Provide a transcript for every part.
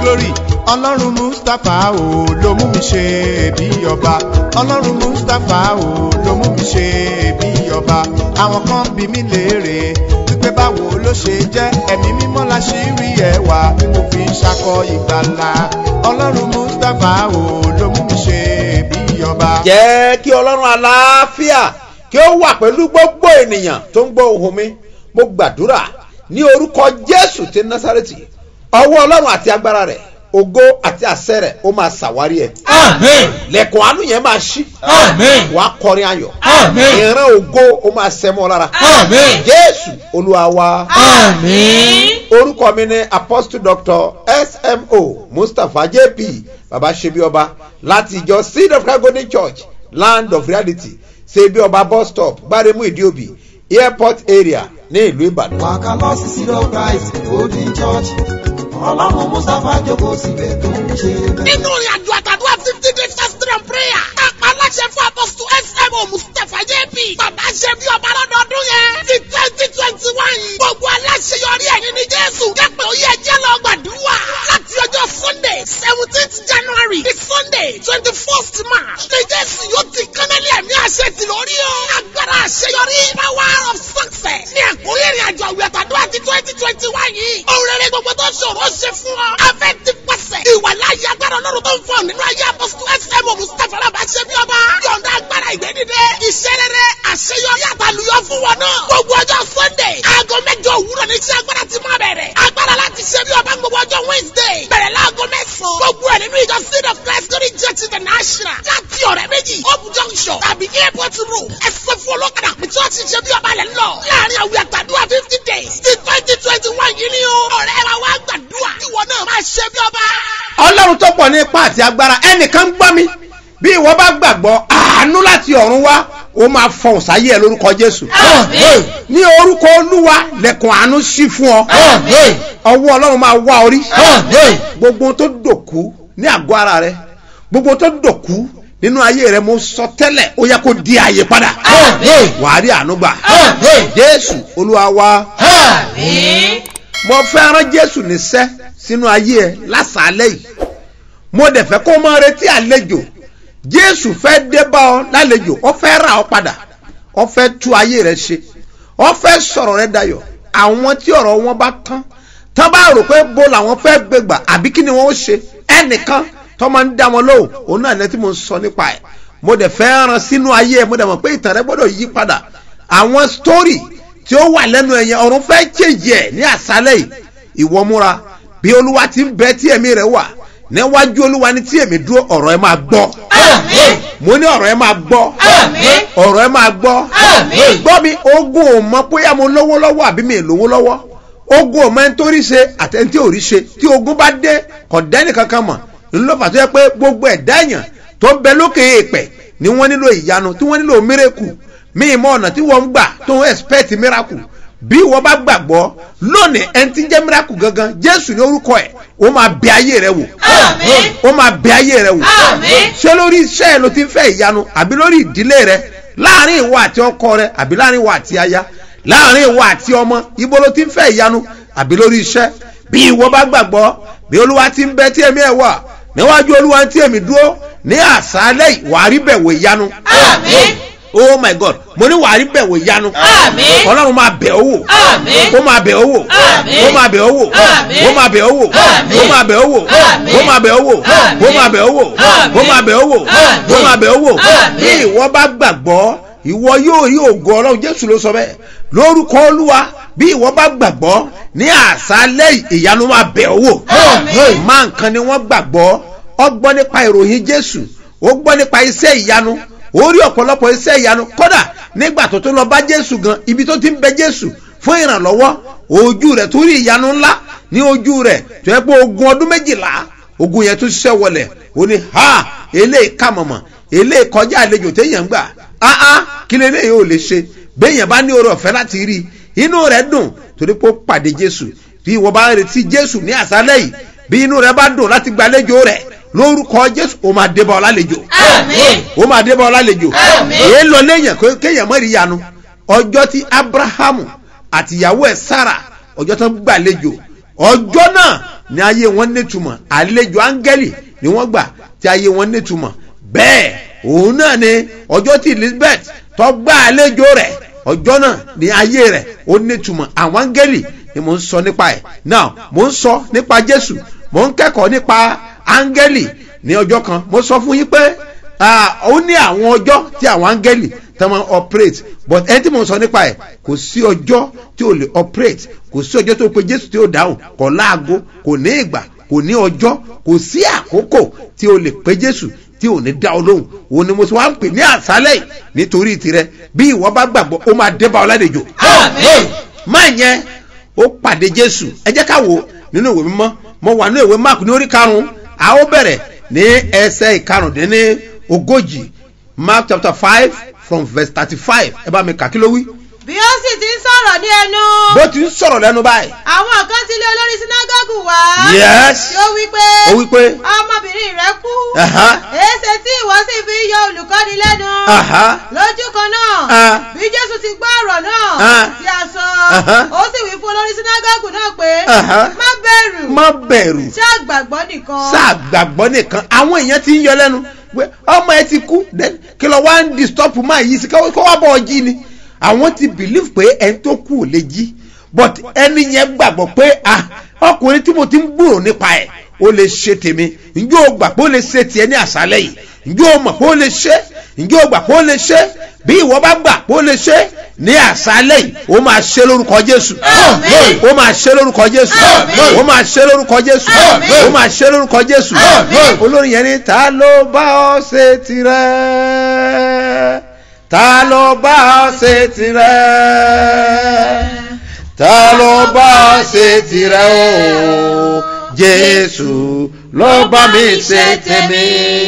glory ọlọ́run mustapha o ló mú mi ṣe bí ọba ọlọ́run mustapha o ló mú mi ṣe bí ọba àwọn kan bí mi léèrè wípé báwo ló ṣe jẹ́ ẹ̀mí mímọ́ la ṣì rí ẹwà tí mo fi ń ṣakọ ìgbàlà ọlọ́run mustapha o ló mú mi ṣe bí ọba. jẹ́ kí ọlọ́run àlàáfíà kí ó wà pẹ̀lú gbogbo ènìyàn tó ń gbọ́ ohùn mi mo gbàdúrà ní orúkọ jésù ti násàrẹ́tì ọwọ́ ọlọ́run àti agbára rẹ̀ ògo àti àṣẹ rẹ̀ ó máa ṣàwárí ẹ̀ Amen. lẹ́kùn àánú yẹn máa ṣí Amen. wàá kọrin ayọ̀ Amen. ìran ògo ó máa sẹ́mọ́ lára Amen. jésù olúwa wa Amen. orúkọ mi ni apostle doctor smo mustapha jp baba sebioba láti ìjọ seed of christ golden church land of reality sebioba bus stop gbaremu ìdíòbí airport area ní ìlú ìbàdàn. wàkà lọ sí seed of christ golden church ọlọ́run mustapha jókòó síbẹ̀ tó ń ṣe bẹ́ẹ̀. nínú ìrìn àjò àtàdúrà fifty days fasting and prayer. kápá aláṣẹ fún apọ́sítù smo mustapha jp. bàbá ṣe bí ọba lọ́dọọdún yẹn. ti twenty twenty one yìí. gbogbo aláṣẹ yọrí ẹ̀yìn ní jésù. jẹ́pẹ̀ ó yẹ jẹ́ lọ gbàdúrà. láti ọjọ́ sunday seventeenth january di sunday twenty first march. ní jésù yóò ti kánálí ẹ̀mí àṣẹ ti lórí o. agbára àṣeyọrí power of success. ní ẹ̀kúnrẹ́ ìrìn àjò àwẹ̀ àtàdúrà ti twenty twenty one yìí. òun rere gbogbo tó ṣòro ṣe fún ọ. afẹ́ ti pàṣẹ. ìwà láyé agbára ọlọ́run tó ń fọ nínú ayé apọ́sítù fm mustapha alábà ṣe bí ọba. yọ̀ǹda agbára ìgbẹ́dídé. iṣẹ́ rere àṣeyọrí àtàlùyọ fún wọn náà. gbogbo ọjọ́ sunday aago mẹ́jọ òwúrọ̀ ní iṣẹ́ agbára ti máa bẹ̀rẹ̀. agbára láti ṣe bí ọba gbogbo ọjọ́ wednesday. bẹ̀rẹ̀ láago mẹ́sàn-án. gbogbo ẹ̀ nínú ìjọ seed of christ glory church international. láti ọ̀rẹ́ méjì hope junction tàbí airport road. ẹsẹ̀ fún olókàdá pé church ṣe bí ọba lẹ̀ ń lọ. láàrin àwẹ̀ àtàdúrà fifty days ti twenty twenty one yìí ni o. ọ̀rẹ́ wa wá gbàdúrà. ìwọ náà máa ṣe bí ọba. ọlọ́run tó pọ̀ ní ipá àti agbára ẹnìkan gbọ́ mi bí ìwọ bá gbàgbọ́ àánú láti ọ̀run wá ó máa fọhùn sáyé ẹ lórúkọ jésù Amen. ní orúkọ olúwa lẹ̀kùn àánú sí fún ọ Amen. ọwọ́ ọlọ́run máa wá orí Amen. gbogbo ohun tó dòkú ní àgọ́ ara rẹ gbogbo ohun tó dòkú nínú ayé rẹ mo sọ tẹ́lẹ̀ ó yẹ kó di ààyè padà Amen. wàá rí àánú gbà Amen. jésù olúwa wa Amen. mo fẹ́ rán jésù níṣẹ́ sínú ayé ẹ lásàálẹ̀ yìí mo dẹ̀ fẹ́ kó máa retí àlejò jésù fẹ́ dé bá ọ lálejò ó fẹ́ rà ọ padà ó fẹ́ tú ayé rẹ ṣe ó fẹ́ sọ̀rọ̀ rẹ dayọ̀ àwọn tí ọ̀rọ̀ wọn bá tán tán bá rò pé bo làwọn fẹ́ gbégbà àbí kí ni wọ́n ó ṣe ẹnìkan tó máa ń dá wọn lóhùn òun náà lẹ́tí mo ń sọ nípa ẹ̀ mo dẹ̀ fẹ́ rán sínú ayé ẹ mo dẹ̀ mọ̀ pé ìtàn rẹ gbọ́dọ̀ yí padà àwọn sítórì tí ó wà lẹ́nu ẹ̀yẹn ọ̀run fẹ́ jèjì ẹ̀ ní àṣálẹ̀ yìí ìwọ múra bí olúwa ti ń bẹ tí ẹ̀mí rẹ̀ wà níwájú olúwa ní tí èmi dúró ọ̀rọ̀ ẹ máa gbọ́ Amen. mo ní ọ̀rọ̀ ẹ máa gbọ́ Amen. ọ̀rọ̀ ẹ máa gbọ́ Amen. gbọ́ mi ogun ò mọ bóyá mo lówó lọ́wọ́ àbí mi ì lówó lọ́wọ́ ogun ò mọ ẹni tó rí ṣe àtẹni tí ò rí ṣe tí ogun bá dé kò dẹ́nì kankan mọ̀ ńlọ́fà tó yẹ pé gbogbo ẹ̀dá èèyàn tó ń bẹ lókè èèpẹ̀ ni wọ́n nílò ìyanu tí wọ́n nílò mírèkù mi ì mọ ọ̀nà tí wọ́n ń gbà tó ń expect miracle bí wọ́n bá gbàgbọ́ lónìí ẹni tí ń jẹ́ miracle gangan jésù ní orúkọ ẹ̀ ó máa bẹ ayé rẹ wò Amen. ó máa bẹ ayé rẹ wò Amen. ṣé lórí iṣẹ́ ẹ ló ti ń fẹ́ ìyanu àbí lórí ìdílé rẹ láàrin ìwọ àti ọkọ rẹ àbí láàrin ìwọ àti aya láàrin ìwọ àti ọmọ ibo ló ti ń fẹ́ ìyanu àbí lórí iṣẹ́ bí ìwọ bá gbàgbọ́ bí olúwa ti ń bẹ tí èmi ẹ̀ wà níwájú olúwa tí èmi dúró ní àṣálẹ̀ wàá rí bẹ̀wò ìyanu Amen. oh my god mo ní wàá rí bẹ̀wò ìyanu Amen. ọlọ́run máa bẹ̀ ọ́ wò Amen. ó máa bẹ̀ ọ́ wò Àmín. ó máa bẹ̀ ọ́ wò Àmín. ó máa bẹ̀ ọ́ wò Àmín. ó máa bẹ̀ ọ́ wò Àmín. ó máa bẹ̀ ọ́ wò Àmín. ó máa bẹ̀ ọ́ wò Àmín. ó máa bẹ̀ ọ́ wò Àmín. ó máa bẹ̀ ọ́ wò Àmín. bí ìwọ bá gbàgbọ́ ìwọ yóò rí ògo ọlọ́run jésù ló sọ bẹ́ẹ̀ lórúkọ olúwa bí ìwọ bá gbàgbọ́ ní àṣálẹ̀ ìyanu máa bẹ̀ ọ́ wò Àmín. máa nǹkan ni wọ́n gbàgbọ́ ọ gbọ́ nípa ìròyìn jésù ó gbọ́ nípa iṣẹ́ ìyanu ó rí ọ̀pọ̀lọpọ̀ iṣẹ́ ìyanu kódà nígbà tó tó lọ bá jésù gan ibi tó ti ń bẹ jésù fún ìrànlọ́wọ́ ojú rẹ̀ tó rí ìyanu ńlá ní ojú rẹ̀ tó yẹ pé ogun ọdún méjìlá ogun yẹn tó ṣiṣẹ́ wọlẹ̀ ó ní ha eléyìí kà mọ̀mọ̀ eléyìí kọjá àlejò téèyàn ń gbà áá kí lè léyìí ò lè ṣe béèyàn bá ní oore ọ̀fẹ́ láti rí i inú rẹ̀ dùn torí pé ó pàdé jésù bí ìwọ bá ń retí jésù ní àṣálẹ̀ yìí bí inú rẹ̀ bá dùn láti gbàlejò rẹ̀ lórúkọ jésù ó máa débọ̀ ọ lálejò Amen. ó máa débọ̀ ọ lálejò Àmín. èé lọ léèyàn kó- kéèyàn mọ̀ rí yanu ọjọ́ tí abrahamu àtìyàwó ẹ̀ sára ọjọ́ tó ń gbàlejò ọjọ́ náà ní ayé wọn nítumọ̀ àlejò áńgẹ́lì ni wọ́n gbà tí ayé wọn nítumọ̀ bẹ́ẹ̀ òun náà ni ọjọ́ tí elizabeth tó gbà àlejò rẹ̀ ọjọ́ náà ní ayé rẹ̀ ó nítumọ̀ àwọn áńgẹ́lì ni mò ń sọ nípa ẹ̀ now mò ń sọ nípa jésù mò ń kẹ́kọ̀ọ́ nípa áńgẹ́lì ní ọjọ́ kan mo sọ fún yín pé ah, ó ní àwọn ọjọ́ tí àwọn áńgẹ́lì tó máa operate but ẹni tí mo sọ nípa ẹ̀ kò sí ọjọ́ tí ò lè operate kò sí ọjọ́ tó pe jésù tí ó dáhùn kò láago kò ní ìgbà kò ní ọjọ́ kò sí àkókò tí o lè pe jésù tí ò ní dá ọ lóhùn òun ni mo ti wá ń pè ní àṣálẹ̀ yìí nítorí tirẹ̀ bí ìwọ bá gbàgbọ́ ó máa dé bá ọ ládejò. Àmín. máa yẹn ó pàdé jésù ẹ jẹ́ ká wò nínú ìwé mímọ́ mo wà nínú ìwé mark ní orí karùn-ún a ó bẹ̀rẹ̀ ní ẹsẹ̀ ìkarùndínní ogójì mark chapter five from verse thirty-five ẹ bá mi kà kí ló wí. bí ó sì ti ń sọ̀rọ̀ ní ẹnu bó ti ń sọ̀rọ̀ lẹ́nu báyìí. àwọn kan ti lé olórí sinagogu wá Yes. tí ó wí pé ó wí pé ọmọbìnrin rẹ kú Aha. èéṣe tí ìwọ sì fi yọ olùkọ́ni lẹ́nu Aha. lójú kan náà Ah. bí jésù ti gbọ́ ọ̀rọ̀ náà Ah. tí a sọ Aha. ó sì wí fún olórí sinagogu náà pé Aha. má bẹ̀rù má bẹ̀rù ṣé àgbàgbọ́ nìkan sáà gbàgbọ́ nìkan àwọn èèyàn ti ń yọ lẹ́nu pé ọmọ ẹ ti kú then kí lọ wá ń disturb máa yí sí kó kó wá bọ̀ ọ jí ni àwọn ti believe pé ẹni tó kú ò lè jí but ẹni yẹn gbàgbọ́ pé ah ọkùnrin tí mo ti ń gbúrò nípa ẹ̀ ó lè ṣe tèmi ǹjẹ́ o gbà pé ó lè ṣe tiẹ̀ ní àṣálẹ̀ yìí ǹjẹ́ o mọ̀ pé ó lè ṣe ǹjẹ́ o gbà pé ó lè ṣe bí ìwọ bá gbà pé ó lè ṣe ní àṣálẹ̀ yìí ó máa ṣe lórúkọ jésù Àmín. ó máa ṣe lórúkọ jésù Àmín. ó máa ṣe lórúkọ jésù Àmín. ó máa ṣe lórúkọ jésù Àmín. olórin yẹn ni ta ló bá ọ ṣe tirẹ̀ ta ló bá ọ ṣe tirẹ̀ ta ló bá ọ ṣe tirẹ̀ o jésù ló bá mi ṣe tèmi.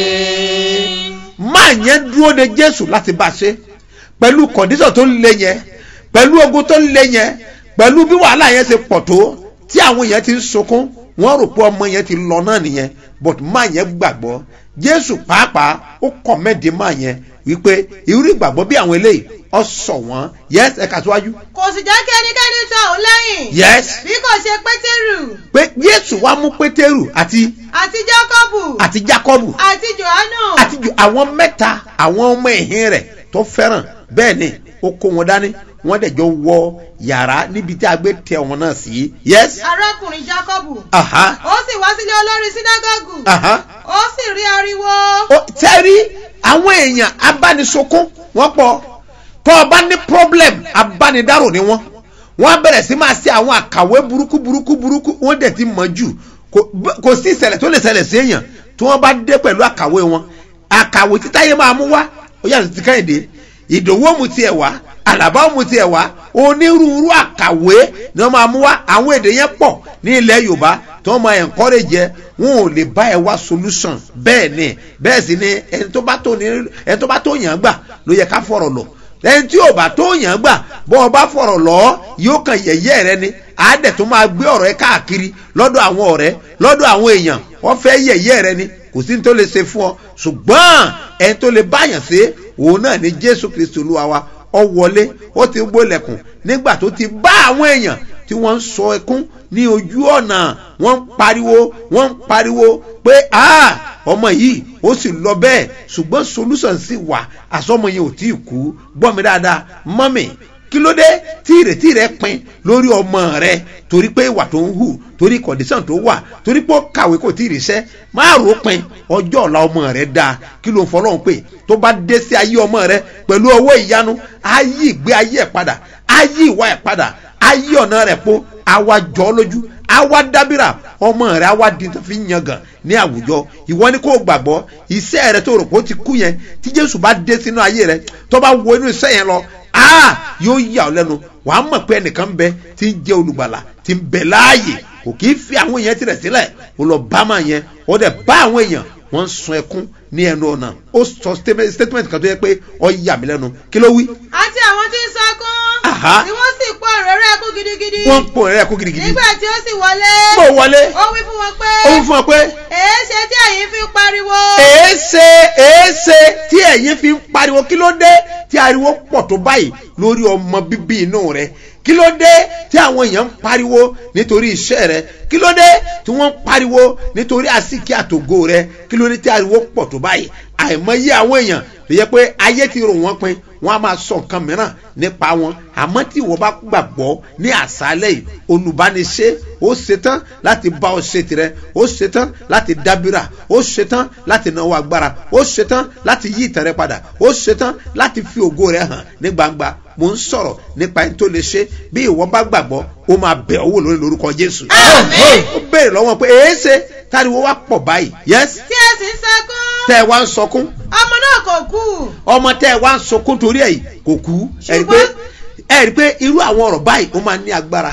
máa yẹn dúró de jésù láti bá a ṣe pẹ̀lú kọ̀díṣọ̀ tó ń lé yẹn pẹ̀lú ogun tó ń lé yẹn pẹ̀lú bí wàhálà yẹn ṣe pọ̀ tó tí àwọn yẹn ti ń sunkún wọ́n rò pé ọmọ yẹn ti lọ náà nìyẹn but máa yẹn gbàgbọ́ jésù pàápàá ó kọ̀mẹ́dé máa yẹn wípé irú ìgbàgbọ́ bí àwọn eléyìí ọ sọ wọ́n yes ẹ̀ka síwájú kò sì jẹ́ kí ẹnikẹ́ni tọ̀ ọ́ lẹ́yìn yes bí kò ṣe pétérù pé jésù wá mú pétérù àti àti jákọ́bù àti jákọ́bù àti jòhánù àti ju àwọn mẹ́ta àwọn ọmọ ẹ̀hìn rẹ̀ tó fẹ́ràn bẹ́ẹ̀ ni ó kó wọn dání wọ́n dẹ̀ jọ wọ yàrá níbi tí a gbé tẹ wọn náà sí. yes. arákùnrin jákọ́bù aha ó sì wá sílé olórí sínágọ́gù aha. ó sì rí ariwo ó tẹ́rí àwọn èèyàn abánisokún wọ́n pọ̀ tó o bá ní problem abánidárò ni wọ́n wọ́n á bẹ̀rẹ̀ sí máa ṣe àwọn àkàwé burúkú burúkú burúkú wọ́n dẹ̀ ti mọ̀ jù kò- b- kò sí ìṣẹ̀lẹ̀ tó lè ṣẹlẹ̀ sí èèyàn tí wọ́n bá dé pẹ̀lú àkàwé wọn àkàwé tí táyé máa mú wá ó yàtọ̀ sí káyìndé ìdòwò mu tiẹ̀ wá àlàbà mu tiẹ̀ wá onírúurú àkàwé ni wọ́n máa mú wá àwọn èdè yẹn pọ̀ ní ilẹ̀ yorùbá tí wọ́n máa encourage ẹ wọn ò lè bá ẹ wá solution bẹ́ẹ̀ ni bẹ́ẹ̀ sì ni ẹni tó bá tó ní ẹni tó bá tó yàn án gbà ló yẹ ká fọ̀rọ̀ lọ ẹni tí ò bá tó yàn án gbà bọ́ ọ bá fọ̀rọ̀ lọ yóò kàn yẹ̀yẹ́ rẹ ni àádẹ́ tó máa gbé ọ̀rọ̀ ẹ káàkiri lọ́dọ̀ àwọn ọ̀rẹ́ lọ́dọ̀ àwọn èèyàn wọ́n fẹ́ yẹ̀yẹ́ rẹ ni kò sí ní tó lè ṣe fún ọ ṣùgbọ́n ẹni tó lè báyàn ṣe òun náà ni jésù kristu olúwa wa ọ wọlé ó ti gbólẹ̀kùn nígbà tó ti bá àwọn èèyàn tí wọ́n ń sọ ẹkún ní ojú ọ̀nà wọ́n ń pariwo wọ́n ń pariwo pé ah ọmọ yìí ó sì lọ bẹ́ẹ̀ ṣùgbọ́n solution sì wà àsọmọ yẹn ò tí ì kú gbọ́ mi dáadáa mọ́mì kí ló dé tí ìrètí rẹ pin lórí ọmọ rẹ torí pé ìwà tó ń hù torí condition tó wà torí pé ó kàwé kò tí ì ríṣẹ́ máa rò ó pin ọjọ́ ọ̀la ọmọ rẹ dáa kí ló ń fọlọ́run pé tó bá dé sí ayé ọmọ rẹ pẹ̀lú owó ìyanu á yí ìgbé ayé ẹ̀ padà á yí ìwà ẹ̀ padà á yí ọ̀nà rẹ̀ po á wá jọ́ lójú á wá dábìrà ọmọ rẹ á wá di tó fi ń yangàn ní àwùjọ ìwọ ni kò gbàgbọ́ iṣẹ́ rẹ tó rò pé ó ti kú yẹn tí jésù bá dé sínú ayé rẹ tó bá wo inú iṣẹ́ yẹn lọ aa yóò yà ọ́ lẹ́nu wàá mọ̀ pé ẹnìkan bẹ tí ń jẹ́ olùgbàlà tí ń bẹ láàyè kò kì í fi àwọn èèyàn tirẹ̀ sílẹ̀ ó lọ bá máa yẹn ó dẹ̀ bá àwọn èèyàn wọ́n ń sun ẹkún ní ẹnu ọ̀nà ó sọ statement statement kan tó yẹ pé ọ yà mí lẹ́nu kí ló wí. àti àwọn tí ń sọkún Aha. tí wọ́n sì pọ̀ òróró ẹkún gidigidi gidigidi wọ́n ń pò rẹ̀ lẹ́kún gidigidi nígbà tí ó sì wọlé bó wọlé ó wí fún wọn pé ó ń fún ọ pé èé ṣe tí ẹ̀yin fi ń pariwo èéṣe èéṣe tí ẹ̀yin fi ń pariwo kí ló dé tí ariwo pọ̀ tó báyìí lórí ọmọ bíbí inú rẹ kí ló dé tí àwọn èèyàn ń pariwo nítorí iṣẹ́ rẹ kí ló dé tí wọ́n ń pariwo nítorí àsìkí àtògo rẹ kí ló dé tí ariwo pọ̀ tó báyìí àìmọye àwọn èèyàn lè yẹ pé ayé ti rò wọ́n pin wọ́n á máa sọ nǹkan mìíràn nípa wọn àmọ́ tí ìwọ bá gbàgbọ́ ní àṣálẹ̀ yìí olùbániṣe ó ṣetán láti bá ọ ṣe tirẹ̀ ó ṣetán láti dábìrà ó ṣetán láti náwó agbára ó ṣetán láti yí ìtàn rẹ padà ó ṣetán láti fi ògo rẹ hàn ní gbangba mo ń sọ̀rọ̀ nípa ẹni tó lè ṣe bí ìwọ bá gbàgbọ́ ó máa bẹ̀ ọ́ wò lórí lórúkọ jésù. Àmín. ó béèrè lọ́wọ́ pé èé ṣe táriwo wá pọ̀ báyìí yes tí ẹ sì ń sọkún tẹ́ ẹ wá ń sọkún ọmọ náà kò kú ọmọ tẹ́ ẹ wá ń sọkún torí ẹ̀ yìí kò kú ẹ rí i pé ẹ rí i pé irú àwọn ọ̀rọ̀ báyìí ó máa ní agbára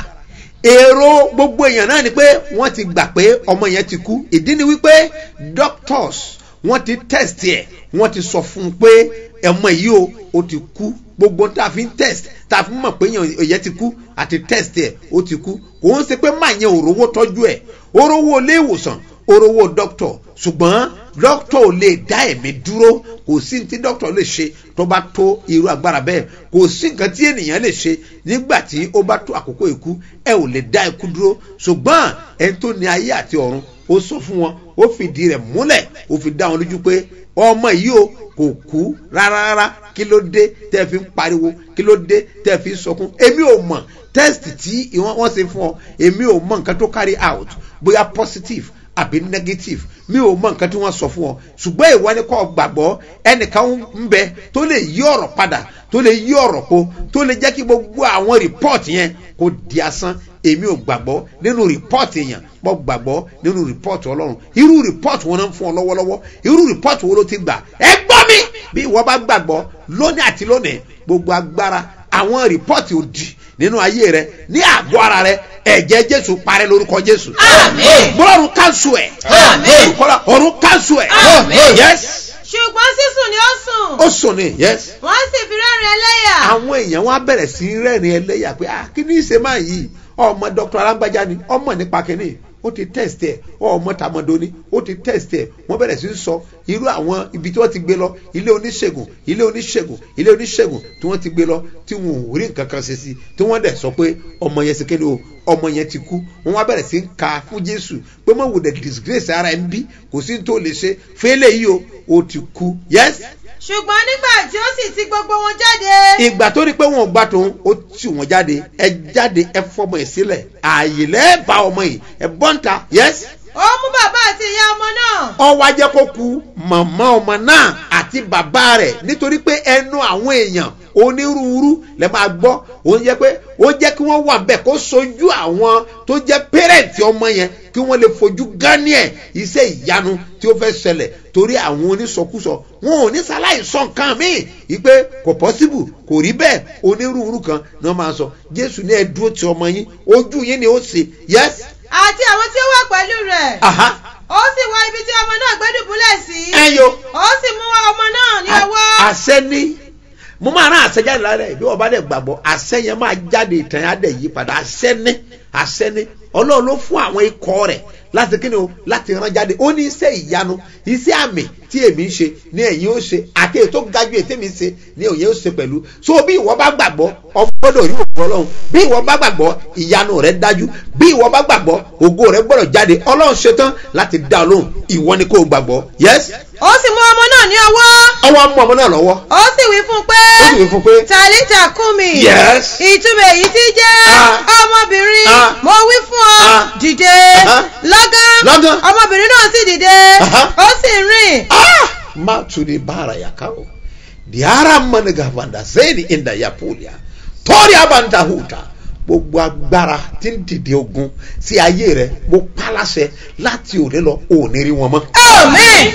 èrò gbogbo èèyàn náà ni pé wọ́n ti gbà pé ọmọ yẹn ti kú ìdí ni wípé doctors wọ́n ti test ẹ̀ wọ́n ti sọ fún un pé ọmọ yìí o ó ti kú gbogbo tá a fi ń test tá a fi mọ̀ pé èèyàn ti kú àti test ẹ̀ ó ti kú kò ń ṣe pé máa yẹn òrówó tọ́jú ẹ̀ òrówó ilé ìwòsàn òrówó doctor ṣùgbọ́n doctor ò lè dá ẹ̀mí dúró kò sí ní tí doctor lè ṣe tó bá tó irú agbára bẹ́ẹ̀ kò sí nǹkan tí ènìyàn lè ṣe nígbà tí ó bá tó àkókò ikú ẹ ò lè dá ikú dúró ṣùgbọ́n ẹni tó ní ayé àti ọ̀run ó sọ fún wọn ó fìdí rẹ̀ múlẹ̀ ó fi dá wọn lójú pé ọmọ yìí o kò kú rárá rárá kí ló dé tẹ́ ẹ fi ń pariwo kí ló dé tẹ́ ẹ fi ń sọkún èmi ò mọ̀ test tí wọ́n ṣe fún ọ èmi ò mọ̀ nǹkan tó carry out bóyá positive àbí negative mi ò mọ nǹkan tí wọ́n sọ fún ọ ṣùgbọ́n ìwọ ni kò gbàgbọ́ ẹnìkan ń bẹ tó lè yí ọ̀rọ̀ padà tó lè yí ọ̀rọ̀ po tó lè jẹ́ kí gbogbo àwọn report yẹn kó di asán èmi ò gbàgbọ́ nínú report yẹn mo gbàgbọ́ nínú report ọlọ́run irú report wọn náà ń fún ọ lọ́wọ́lọ́wọ́ irú report wo ló ti gbà ẹ gbọ́ mi bí ìwọ bá gbàgbọ́ lónìí àti lónìí gbogbo agbára àwọn report òdì nínú ayé rẹ ní àgọ́ ara rẹ ẹ̀jẹ̀ jésù parẹ́ lórúkọ jésù. Àmín. bọ́lọ́run kánṣu ẹ̀. Àmín. kọ́lá ọ̀run kánṣu ẹ̀. Àmín. yes ṣùgbọ́n sísùn ni ó sùn ó sùn ni yes. wọ́n sì fi rẹ́rìn ẹlẹ́yà àwọn èèyàn wọn á bẹ̀rẹ̀ sí í rẹ́rìn ẹlẹ́yà pé ah kí ni ìṣe máa yìí ọmọ dr alágbájá ni ọmọ nípa kínní ó ti test ẹ ọmọ tàmọdọ ni ó ti test ẹ wọn bẹ̀rẹ̀ sí í sọ irú àwọn ibi tí wọ́n ti gbé lọ ilé oníṣègùn ilé oníṣègùn ilé oníṣègùn tí wọ́n ti gbé lọ tí wọn ò rí nǹkan kan ṣe sí tí wọ́n dẹ̀ sọ pé ọmọ yẹn ṣe kéde o ọmọ yẹn ti kú wọn wá bẹ̀rẹ̀ sí í ka fún jésù pé mọ̀ wò dẹ̀ disgrace ara ẹ̀ ń bí kò sí ní tó lè ṣe fẹ́lẹ̀ yìí o ó ti kú yes ṣùgbọ́n nígbà tí ó sì ti gbogbo wọn jáde ìgbà tó rí pé wọn ò gbà tóun ó tì wọn jáde ẹ jáde ẹ fọmọ ẹ sílẹ̀ ààyè lẹ́ẹ̀bà ọmọ yìí ẹ bọ́ǹta yes ó mú bàbá àti ìyá ọmọ náà ọwọ́ ajẹ́ kó ku màmá ọmọ náà àti bàbá rẹ̀ nítorí pé ẹnu àwọn èèyàn onírúurú lẹ máa gbọ́ ó jẹ́ pé ó jẹ́ kí wọ́n wà bẹ́ẹ̀ kó sojú àwọn tó jẹ́ pẹ́rẹ́ǹtì ọmọ yẹn kí wọ́n lè fojú gání ẹ̀ iṣẹ́ ìyanu tí ó fẹ́ ṣẹlẹ̀ torí àwọn onísọkúsọ wọn ò ní sáláì sọ nǹkan míì wípé kò pọ́síbù kò rí bẹ́ẹ̀ onírúurú kan ni wọ́n máa sọ jésù ní ẹ dúró ti ọmọ yín ojú yín ni ó ṣe yes àti àwọn tí ó wà pẹ̀lú rẹ̀ aha ó sì wọ ibi tí ọmọ náà gbé dùbúlẹ̀ sí ẹ yo ó sì mú ọmọ náà ní ọwọ́ àṣẹ ní mo máa rán àṣẹ jáde lára ẹ bí wọn bá dẹ gbàgbọ́ àṣẹ yẹn máa jáde ìtàn yẹn á dẹ yí padà àṣẹ ní àṣẹ ní ọlọ́run ló fún àwọn ikọ̀ rẹ̀ láti kí ni o láti rán jáde ó ní iṣẹ́ ìyanu iṣẹ́ àmì tí èmi ń ṣe ní ẹ̀yin ó ṣe àti èyí tó ga ju ètè mi ṣe ní òye ó ṣe pẹ̀lú so bí ìwọ bá gbàgbọ́ ọgbọ́dọ̀ rí òkú ọlọ́run bí ìwọ bá gbàgbọ́ ìyanu rẹ dájú bí ìwọ bá gbàgbọ́ ògo rẹ gbọ́dọ̀ jáde ọlọ́run ṣetán láti dá ọ lóhùn ìwọ ni kò gbàgbọ́ yes ó sì mú ọmọ náà ní ọwọ́ ọwọ́ mú ọmọ náà lọ́wọ́ ó sì wí fún un pé ó sì wí fún pé tàlítà kún mi Yes. ìtumọ̀ èyí tí jẹ́ Ah. ọmọbìnrin Ah. mo wí fún ọ Ah. dìde Aha. lọ́gán Lọ́gán. ọmọbìnrin náà sì dìde Aha. ó sì rìn ah matuni bara ya kawo diara mani gavanda zeni inda ya pulia tori abanta huta gbogbo agbára tí ń dìde ogun sí ayé rẹ mo pálásẹ láti òní lọ òní rí wọn mọ. amen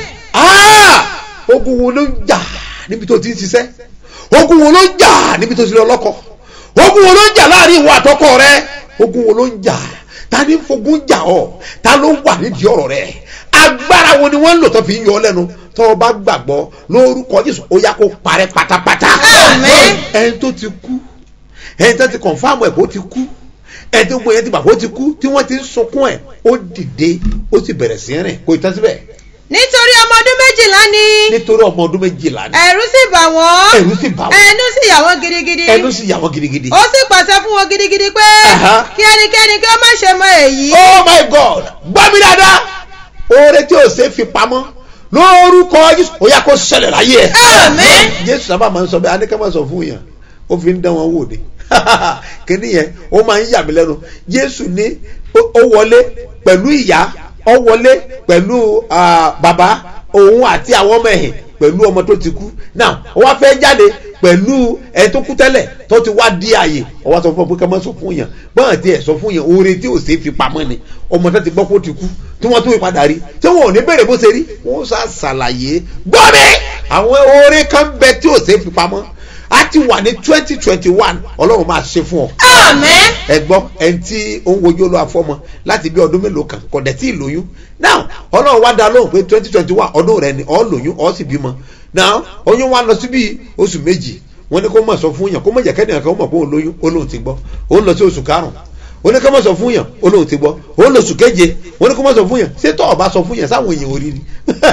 Ah! ogun wo ló ń jà níbi tó ti ń ṣiṣẹ́ ogun wo ló ń jà níbi tó ti lọ lọ́kọ ogun wo ló ń jà láàrin ìwọ àtọkọ rẹ ogun wo ló ń jà ta ni fogun jà ọ ta ló wà nídìí ọ̀rọ̀ rẹ agbára wo ni wọ́n ń lò tó fi ń yọ ọ lẹ́nu tó o bá gbàgbọ́ lórúkọ jésù ó yá kó parẹ́ pátápátá Àmín. ẹni tó ti kú ẹni tó ti kọ̀nfàmù ẹ̀ kó ti kú ẹ tí gbogbo yẹn ti bàbá ó ti kú tí wọ́n ti ń sunkún ẹ̀ ó dìde ó sì bẹ̀rẹ̀ sí rìn kò ì tán síbẹ̀ nítorí ọmọ ọdún méjìlá ni nítorí ọmọ ọdún méjìlá ni ẹ̀rù sì bà wọ́n ẹ̀rù sì bà wọ́n ẹnu sì yà wọ́n gidigidi ẹnu sì yà wọ́n gidigidi. ó sì pàṣẹ fún wọn gidigidi pé Aha. kí ẹnikẹ́ni kí ó má ṣe mọ èyí. oh my god gbọ́ mi dáadáa oore tí o ṣe fi pamọ́ lórúkọ jésù ó yà kó ṣẹlẹ̀ láyé ẹ̀. Àmín. jésù sábà máa ń sọ bẹ́ẹ̀ anikẹ́ máa sọ fún yàn ó fi ń dán wọn wò ni kíní yẹn ó máa ń yà mí lẹ́nu jésù ní ó- ó wọlé pẹ̀lú ìyá ó wọlé pẹ̀lú ah, bàbá òun àti àwọn ọmọ ẹ̀hìn pẹ̀lú ọmọ tó ti kú náà ó wá fẹ́ jáde pẹ̀lú ẹni tó kú tẹ́lẹ̀ tó ti wá di àyè ó wá sọ fún ọ pé ká má sọ fún yàn bọ́n àti ẹ̀ sọ fún yàn oore tí ò ṣe fi pamọ́ ni ọmọ tó ti gbọ́ kó ti kú tí wọ́n tún fi padà rí tí wọn ò ní bèrè bó ṣe rí wọ́n sá ṣàlàyé gbọ́ mi àwọn oore kan bẹ tí ò ṣe fi pamọ́ a ti wà ní twenty twenty one ọlọ́run máa ṣe fún ọ Àmín. ẹ gbọ́ ẹni tí ó ń wojú olú afọ́mọ láti bí ọdún mélòó kan kò dẹ̀ tí ì lóyún now ọlọ́run wá dá lóhùn pé twenty twenty one ọdún rẹ ni ọ lóyún ọ sì bímọ now oyún wa lọ sí bí oṣù méjì wọ́n ní kó mọ̀ sọ fún yàn kó mọ̀ jẹ́ kẹ́nìyàn kan ó mọ̀ pé òun lóyún ó lóun ti gbọ́ ó lọ sí oṣù karùn-ún ó ní kó mọ̀ sọ fún yàn ó lóun ti gbọ́ ó lọ oṣù keje wọ́n ní kó mọ̀ sọ fún yàn ṣé tọ́ ọba sọ fún yàn sáwọn èèyàn ò rí ni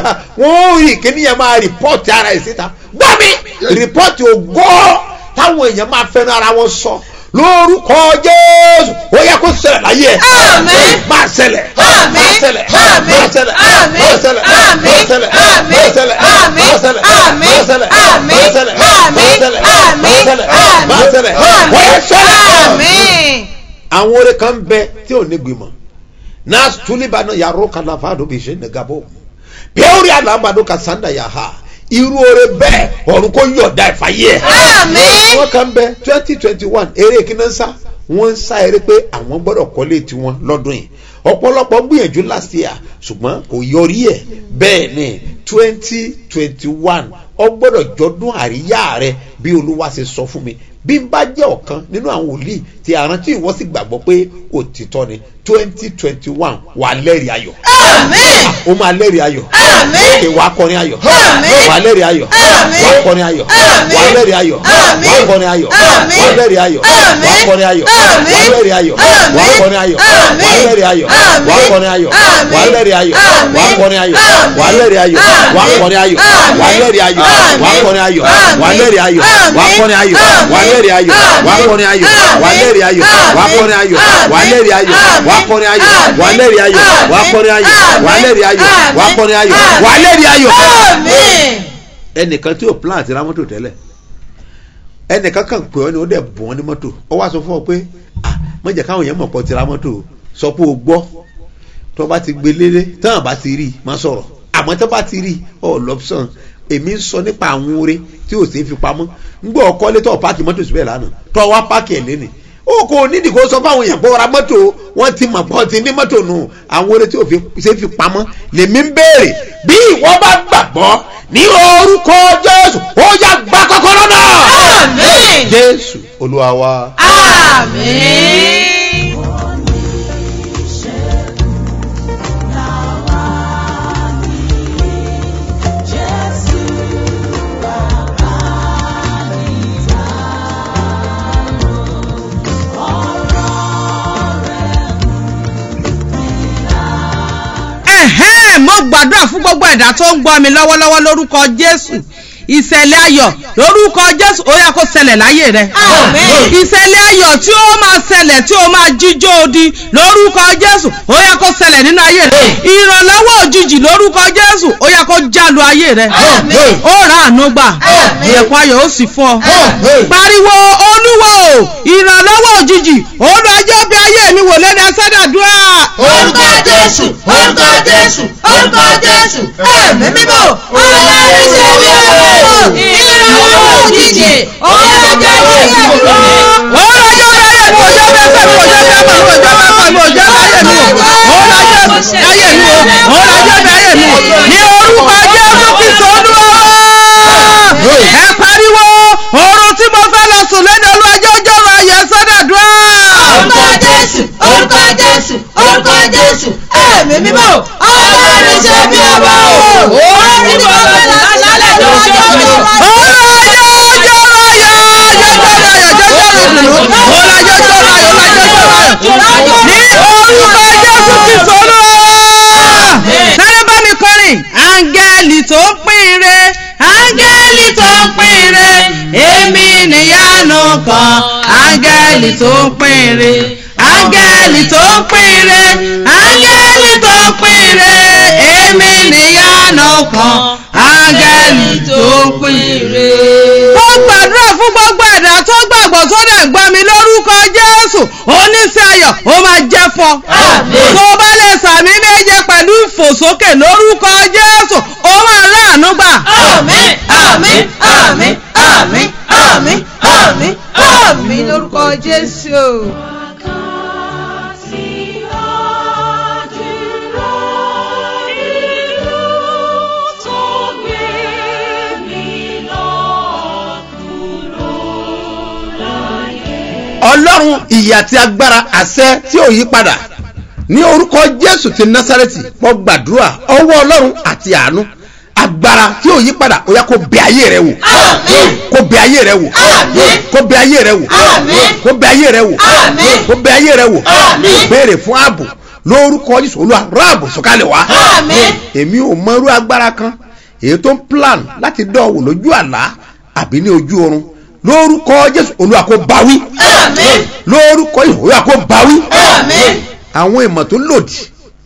wọ́n rí kíníyàn máa rìpọ́ọ̀tì ara ẹ̀ síta gbọ́ mi rìpọ́ọ̀tì ògbó táwọn èèyàn máa fẹ́nu ara wọn sọ lórúkọ jésù ó yẹ kó ṣẹlẹ̀ láyé ẹ̀ Àmín. máa ṣẹlẹ̀ Àmín. máa ṣẹlẹ̀ Àmín. máa ṣẹlẹ̀ Àmín. máa ṣẹlẹ̀ Àmín. máa ṣẹlẹ̀ Àmín. máa ṣẹlẹ̀ Àmín. máa ṣẹlẹ̀ Àmín. máa ṣẹlẹ̀ Àmín. máa ṣẹlẹ̀ Àmín. máa ṣẹlẹ̀ Àmín. máa ṣẹlẹ̀ Àmín. máa ṣẹlẹ̀ Àmín. wọ́n yẹ ṣẹlẹ̀ Àmín. àwọn oore kan bẹ tí ò ní gbìmọ̀ náà tulibana yàrá kalafado bí ṣe negabo pẹ́ẹ́rì alambado kasanda yaha irú oore bẹ́ẹ̀ ọ̀run kò yọ̀ọ̀da ìfàyè ẹ̀. Àmín. wọ́n kan bẹ twenty twenty one eré kíná ń sá wọ́n ń sá eré pé àwọn gbọ́dọ̀ kọ́lé tiwọn lọ́dún yìí ọ̀pọ̀lọpọ̀ gbìyànjú last year ṣùgbọ́n kò yọrí ẹ̀ bẹ́ẹ̀ ni twenty twenty one ọ gbọ́dọ̀ jọdún àríyá rẹ bí olúwa ṣe sọ fún mi bí n bá jẹ́ ọ̀kan nínú àwọn wòlíì tí àrántí ìwọ sì gbàgbọ́ pé òtítọ́ ni twenty twenty one wà lẹ́rìí ayọ̀ Àmín. ó máa lẹ́rìí ayọ̀ Àmín. òkè wàá kọrin ayọ̀ Àmín. wàá lẹ́rìí ayọ̀ Àmín. wàá kọrin ayọ̀ Àmín. wàá lẹ́rìí ayọ̀ Àmín. wàá kọrin ayọ̀ Àmín. wàá lẹ́rìí ayọ̀ Àmín. wàá kọrin ayọ̀ Àmín. wàá lẹ́rìí ayọ̀ Àmín. wàá kọrin ayọ̀ Àmín. wàá lẹ́rìí ayọ̀ Àmín. wàá kọrin ayọ̀ Àmín. wàá lẹ́rìí ayọ̀ Àmín. wàá kọrin ayọ̀ Àmín. wàá lẹ́rìí ayọ̀ Àmín. wàá kọrin ayọ̀ Àmín. wàá lẹ́rìí ayọ̀ Àmín. wàá kọrin ayọ̀ Àmín. wàá lẹ́rìí ayọ̀ Àmín. wàá kọrin ayọ̀ Àmín. wàá lẹ́rìí ayọ̀ Àmín. wàá kọrin ayọ̀ wàá Àmín. lẹ́rìí ayọ̀ wàá Àmín. kọrin ayọ̀ Àmín. wàá lẹ́rìí ayọ̀ Àmín. wàá kọrin ayọ̀ Àmín. wàá lẹ́rìí ayọ̀ wàá Àmín. kọrin ayọ̀ wàá Àmín. lẹ́rìí ayọ̀ Àmín. wàá kọrin ayọ̀ Àmín. wàá lẹ́rìí ayọ̀ Àmín. ẹnìkan tí o plan àti ra mọ́tò tẹ́lẹ̀ ẹnìkan kan pè ọ́ ni ó dẹ̀ bùn ọ́ ní mọ́tò ọ wá sọ fún ọ pé ah má jẹ́ káwọn èèyàn mọ̀ pọ̀ ti ra mọ́tò o. sọ pé o gbọ́ tó bá ti gbé lélé tán bá ti rí i má sọ̀rọ̀ àmọ́ tó bá ti rí i ọ lọ́pṣọ̀n èmi ń sọ nípa àwọn oore tí ò sí fi pamọ́ ń gbọ́ ọkọ létọ́ páàkì mọ́tò síbẹ̀ lánàá tó wá páàkì ẹ̀ lẹ́nìí ó kò nídìí kó sọ fáwọn èèyàn pé ó ra mọ́tò wọ́n ti mọ̀ pọ̀ ti ní mọ́tò nù àwọn oore tí ò fi ṣe fi pamọ́ lèmi ń béèrè bí ìwọ bá gbàgbọ́ ní orúkọ jésù ó yá gba kọ́kọ́rọ́ náà. Àmín. jésù olúwa wa. Àmín. ẹ̀hẹ́n mo gbàdúrà fún gbogbo ẹ̀dá tó ń gbọ́ mi lọ́wọ́lọ́wọ́ lórúkọ jésù ìṣẹ̀lẹ̀ ayọ̀ lórúkọ jésù ó yá kó ṣẹlẹ̀ láyé rẹ. Àmín. ìṣẹ̀lẹ̀ ayọ̀ tí ó máa ṣẹlẹ̀ tí ó máa jíjó odi lórúkọ jésù ó yá kó ṣẹlẹ̀ nínú ayé rẹ. ìrànlọ́wọ́ òjijì lórúkọ jésù ó yá kó jálu ayé rẹ. Àmín. ó ra àánú gbà Àmín. ìyẹ̀kùn ayọ̀ ó sì fún ọ. Àmín. pariwo olúwo ìrànlọ́wọ́ òjijì olùwàjọ́ bí ayé mi wò lẹ́nu ẹsẹ̀dàdúrà. orúkọ jésù orúkọ jésù orúkọ jésù ẹ̀mí mímọ́ ọlọ́run ṣe bí ọ̀rọ̀ ìrànlọ́wọ́ òjijì ọlọ́jọ́ ayé mi wò lónìí. ní orúkọ jésù kristu olúwa ẹ pariwo oorun tí mo fẹ́ lọ sùn lẹ́nu olúwàjọ́ ọjọ́ ọ̀rọ̀ ayọ̀ sọ́dọ̀dúrà. orúkọ jésù orúkọ jésù orúkọ jésù ẹ̀mí mímọ́ ọlọ́run ṣe bí ọ̀rọ̀ orí ni mo fẹ́ lọ sí kan áńgẹ́lì tó ń pínre áńgẹ́lì tó ń pínre áńgẹ́lì tó ń pínre èmi níyànà kan áńgẹ́lì tó ń pínre. ó gbàdúrà fún gbogbo ẹ̀dá tó gbàgbọ́ tó dẹ̀ gbọ́ mi lórúkọ jésù oníṣẹ́ ayọ̀ ó máa jẹ́ fọ́. Àmín. tó bá lè sàmì méje pẹ̀lú ìfòsókè lórúkọ jésù ó máa ráàánú gbà. àmín àmín àmín àmín àmín àmín àmín lórúkọ jésù. ọlọ́run ìyè àti agbára àṣẹ tí ò yí padà ní orúkọ jésù ti násárẹ́tì mo gbàdúrà ọwọ́ ọlọ́run àti àánú agbára tí ò yí padà ó yá kó bẹ ayé rẹ wò Àmín. kó bẹ ayé rẹ wò Àmín. kó bẹ ayé rẹ wò Àmín. kó bẹ ayé rẹ wò Àmín. kó bẹ ayé rẹ wò Àmín. béèrè fún ààbò lórúkọ jésù olúwa ráàbò sọ̀kalẹ̀ wá àmín èmi ò mọrú agbára kan èyí tó ń plan láti dọ̀wò lójú àlá àbí ní ojú oorun lórúkọ jésù olúwa kó báwí àmín lórúkọ jésù olúwa kó báwí àmín àwọn ìmọ̀ tó lòdì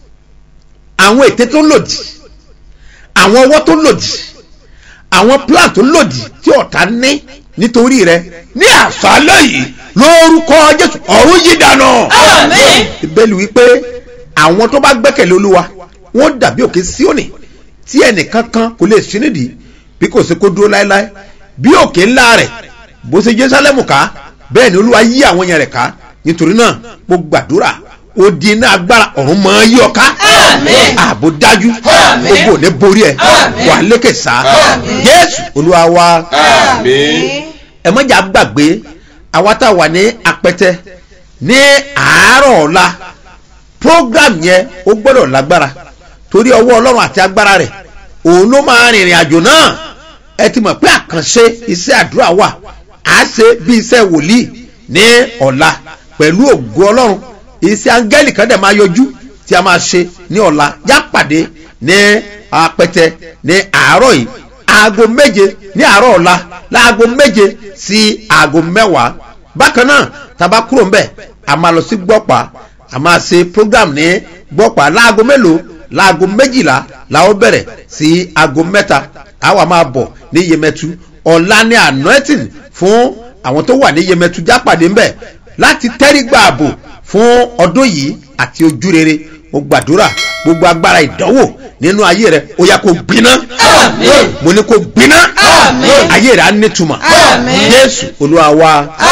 àwọn ète tó lòdì àwọn ọwọ́ tó lòdì àwọn plan tó lòdì tí ọ̀tá ní nítorí rẹ ní àṣálẹ́ yìí lórúkọ jésù ọ̀run yí dànù àmín ìbẹ́lú wípé àwọn tó bá gbẹ́kẹ̀lé olúwa wọ́n dàbí òkè síònì tí ẹnìkan kan kò lè sí nídìí bí kò sí kó dúró láéláé bí òkè ńlá rẹ̀ bó ṣe jerusalem ká bẹ́ẹ̀ ni olúwa yí àwọn yẹn rẹ̀ ká nítorí náà mo gbàdúrà odi iná agbára ọ̀run máa yí ọ ká Àmín. ààbò dájú Àmín. gbogbo ò ní borí ẹ Àmín. wà lékè sá Àmín. jésù olúwa wa àmín ẹ mọ́jà gbàgbé àwa tá a wà ní apẹtẹ ní àárọ̀ ọ̀la program yẹn ó gbọ́dọ̀ lágbára torí ọwọ́ ọlọ́run àti agbára rẹ̀ òun ló máa rìnrìn àjò náà ẹ ti mọ̀ pé àkànṣe iṣẹ́ àdúrà wà á ṣe bí iṣẹ́ wòlíì ní ọ̀la pẹ̀lú ògo ọlọ́run iṣẹ́ áńgẹ́lì kan dẹ̀ máa yọjú tí a máa ṣe ní ọ̀la yá pàdé ní apẹtẹ ní àárọ̀ yìí aago méje ní àárọ̀ ọ̀la láago méje sí aago mẹ́wàá bákan náà tàbá kúrò ń bẹ̀ a máa lọ sí gbọ́pàá a máa ṣe program ní gbọ́pàá láago mélòó láago méjìlá la ó bẹ̀rẹ̀ sí aago mẹ́ta a wà máa bọ̀ ní yemẹtu ọ̀la ní anointing fún àwọn tó wà ní yemẹtu jápàdé ń bẹ̀ láti tẹ́rí gbà ààbò fún ọdún yìí àti ojú rere mo gbàdúrà gbogbo agbára ìdánwò nínú ayé rẹ ó yá kó gbiná Àmín. mo ní kó gbiná Àmín. ayé rẹ á nítumọ̀ Àmín. jésù olúwa wa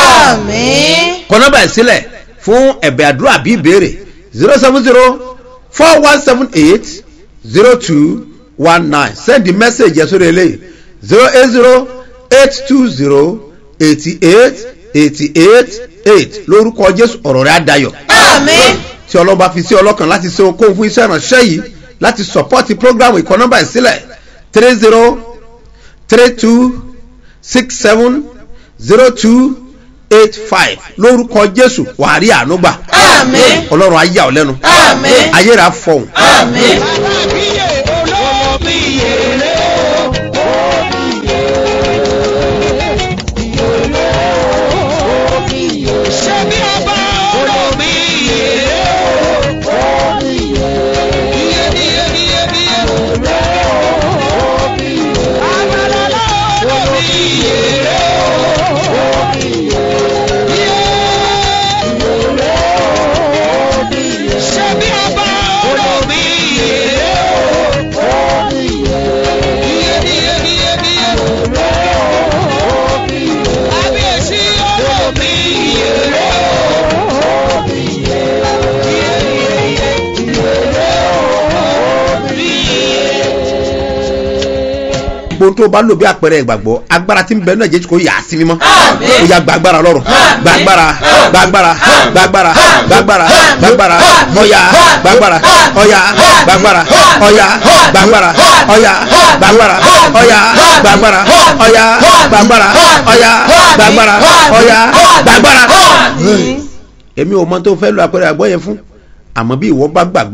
àmín kọ́nọ́bà ẹ̀ sílẹ̀ fún ẹ̀bẹ̀ àdúrà bí ìbéèrè zero seven zero four one seven eight zero two one nine send the message yẹn sórí eléyìí zero eight zero eight two zero eighty eight eighty eight eight lórúkọ jésù ọ̀rọ̀ rẹ̀ á dayọ̀ àmín tí ọlọ́ba fi sí ọlọ́kan láti ṣe okòwò fún iṣẹ́ ìránṣẹ́ yìí láti support program ìkọ́ nọ́mbà ìsílẹ̀ three zero three two six seven zero two eight five lórúkọ jésù wàá rí àánú gbà àmín ọlọ́run ayé ọ̀ lẹ́nu àmín ayé rẹ̀ á fọhùn àmín. gbogbo tó bá lò bí àpẹẹrẹ ìgbàgbọ́ agbára tí ń bẹ náà jésù kò yà á sí mímọ́ Àmín. ó yà gbàgbára lọ́rùn gbàgbára gbàgbára gbàgbára gbàgbára gbàgbára ọ̀yà gbàgbára ọ̀yà gbàgbára ọ̀yà gbàgbára ọ̀yà gbàgbára ọ̀yà gbàgbára ọ̀yà gbàgbára ọ̀yà gbàgbára ọ̀yà gbàgbára. èmi ò mọ tó fẹ́ lo àpẹẹrẹ àgbọ̀ yẹn fún àmọ́ bí ìwọ bá gbàgbọ́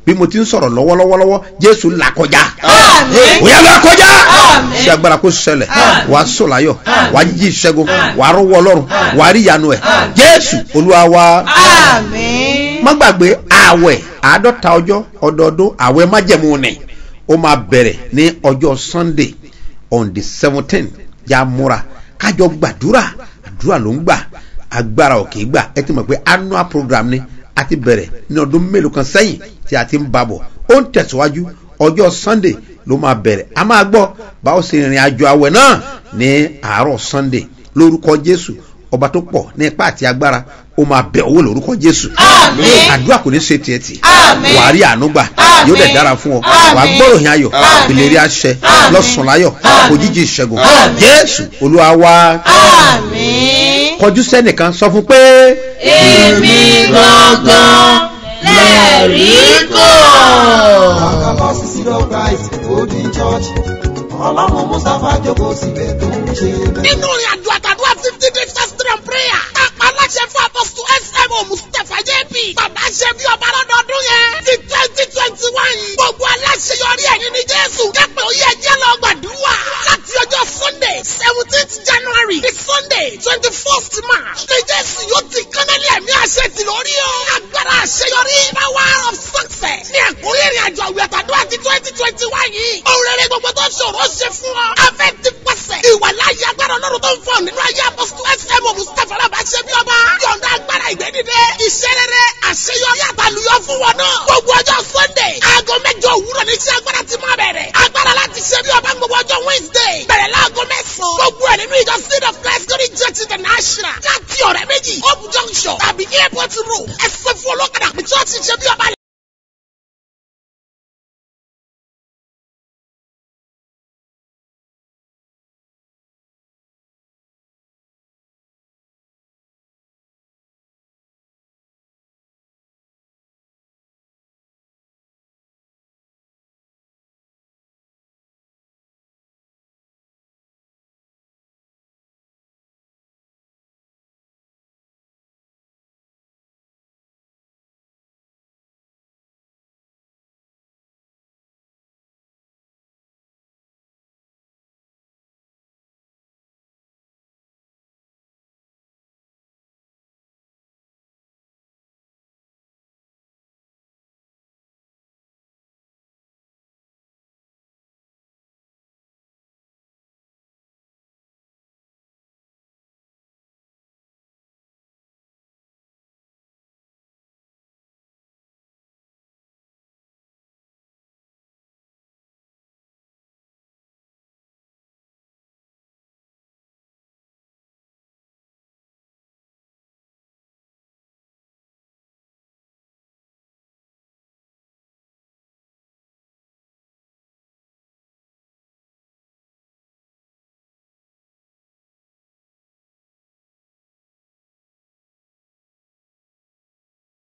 bí mo ti ń sọ̀rọ̀ lọ́wọ́lọ́wọ́lọ́wọ́ jésù là kọjá Àmín. ó yá là kọjá Àmín. ṣé agbára kó ṣẹlẹ̀ Àmín. wà á sọ láyọ̀ Àmín. wà á jí ìṣẹ́gun Àmín. wà á rọ́wọ́ ọlọ́run wà á rí ìyanu ẹ̀ Àmín. jésù olúwa wa Àmín. má gbàgbé ààwẹ̀ àádọ́ta ọjọ́ ọdọọdún ààwẹ̀ májẹ̀mú ni ó máa bẹ̀rẹ̀ ní ọjọ́ sunday on the seventeen ya múra kájọ gbàdúrà àdúrà ló ń gbà agbára ò kì í gbà ẹ ti mọ̀ pé annual program ni a ti bẹ̀rẹ̀ ní ọdún mélòó kan sẹ́yìn tí a ti ń babọ̀ ó ń tẹ̀síwájú ọjọ́ sunday ló máa bẹ̀rẹ̀ a máa gbọ́ báwo ṣe rìnrìn àjò àwẹ̀ náà ní àárọ̀ sunday lórúkọ jésù ọba tó pọ̀ ní ipá àti agbára ó máa bẹ̀ owó lórúkọ jésù Àmín. àdúrà kò ní ṣe tiẹ̀ tì Àmín. wàá rí àánú gbà Àmín. yóò dẹ̀ dára fún ọ Àmín. wàá gbọ́rọ̀ yín ayọ̀ Àmín. ìlérí àṣẹ Àmín. lọ́sùn láyọ̀ Àmín. òjijì ìṣẹ́gun Àmín. jésù olúwa wa Àmín. kọjú sẹ́nìkan sọ fún pé Èmi gangan lẹ́rìí kàn. Àkàbọ̀ sí Sílò Christ Holy Church. Ọlọ́run Mustapha jókòó síbẹ̀ tó ń ṣe bẹ́ẹ̀. nínú ìrìn àjò àtàdúrà fifty days fasting and prayer. Àpá aláṣẹ fún apọ́sítù SMO Mustapha JP. Bàbá ṣe bí ọba lọ́dọọdún yẹn. Ti twenty twenty one. Gbogbo aláṣẹ yọrí ẹ̀yìn ní Jésù. Kẹ́pẹ́ oyè ẹjẹ́ lọ gbàdúrà. Láti ọjọ́ Sunday seventeenth January di Sunday twenty first March. Ní Jésù yóò ti kánálì ẹ̀mí àṣẹ ti lórí o. Agbára àṣeyọrí. Power of success. Ní àkórí ìrìn àjò àwẹ̀ àtàdúrà ti twenty twenty one yìí. Òun rere gbogbo tó ṣòro ṣe fún ọ. Afẹ́ ti pàṣẹ. Ìwà láyé agbára ọlọ́run tó ń fọ nínú ayé apọ́sítù SMO Mustapha Alábà ṣe bí ọba. Yọ̀ǹda agbára ìgbẹ́dìde. Iṣẹ́ rere àṣeyọrí àtàlùyọ fún wọn náà. Gbogbo ọjọ́ Sunday. Aago mẹ́jọ òwúrọ̀ ní iṣẹ́ agbára ti máa bẹ̀rẹ̀. Agbára láti ṣe bí ọba gbogbo ọjọ́ Wednesday. Bẹ̀rẹ̀ láago mẹ́sàn-án. Gbogbo ẹ̀ nínú ìjọ Seed of Christ Glory Church International. Láti ọ̀rẹ́ méjì. Hope Junction tàbí Airport Road. Ẹ̀sẹ̀ fún olókàdá pé church ṣe bí ọba